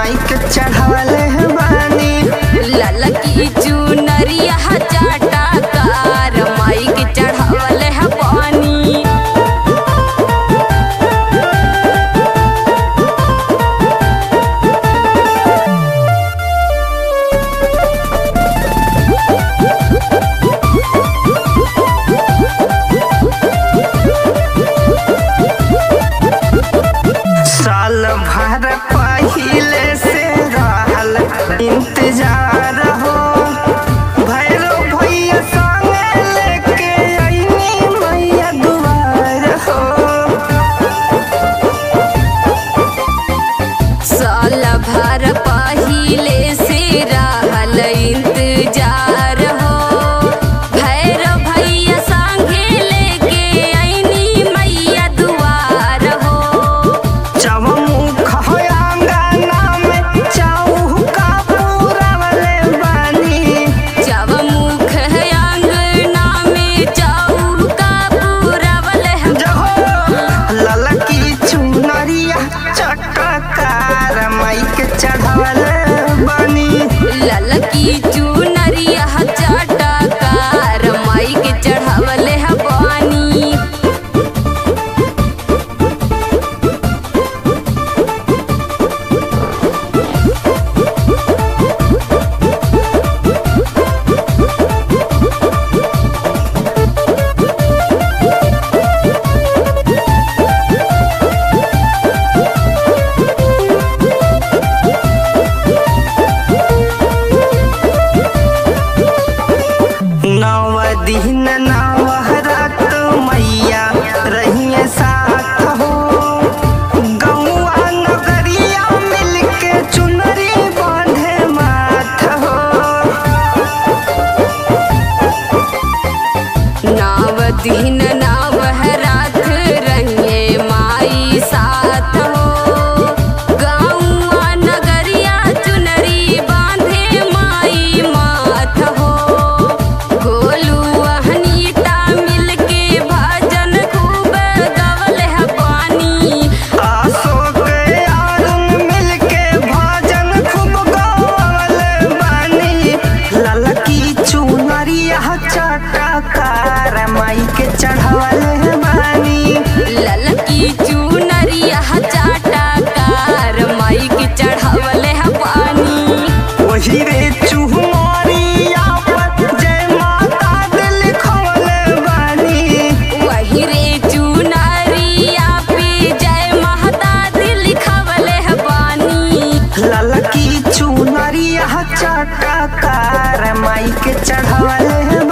माई के चढ़ावले बानी ललकी चुनरिया चाटा कार माई के चढ़ावल है पानी साल भर पहिले से रहल इंतजार हो भैरव भैया संगे लेके अइनी मैया दुआर हो साल भर पहिले से रहल इंतजार हो भैरव भैया संगे लेके अइनी मैया दुआर हो चौमुख हो अंगना में चौका पूरवले बानी जब मुख है अंगना में चौका पूरवल है जहो ललकी चुनरिया चटकार माई के चढ़ावले बानी ललकी चुनरिया चाटा कार माई के चढ़ावल है पानी नव दिन नव रात मैया रहिए साथ हो गौआ नगरिया मिलके चुनरी बांधे माथ हो नाव दिन नाव है रात रहिए माई साथ हो गाँवा नगरिया चुनरी बांधे माई माथ हो गोलू अहनीता मिलके भजन खूब गवल है पानी अशोक अरुण मिलके भजन खूब गवल बानी ललकी चुनरिया चटकार माई के चढ़ावल बानी ललकी चुनरिया चाटा कार माई के चढ़ावल है पानी वही रे चुहमरिया पर जय माता दिल खोले बानी वही रे चुनरिया पे जय महता दिल खवल है पानी ललकी चुनरिया चटकार माई के चढ़ावल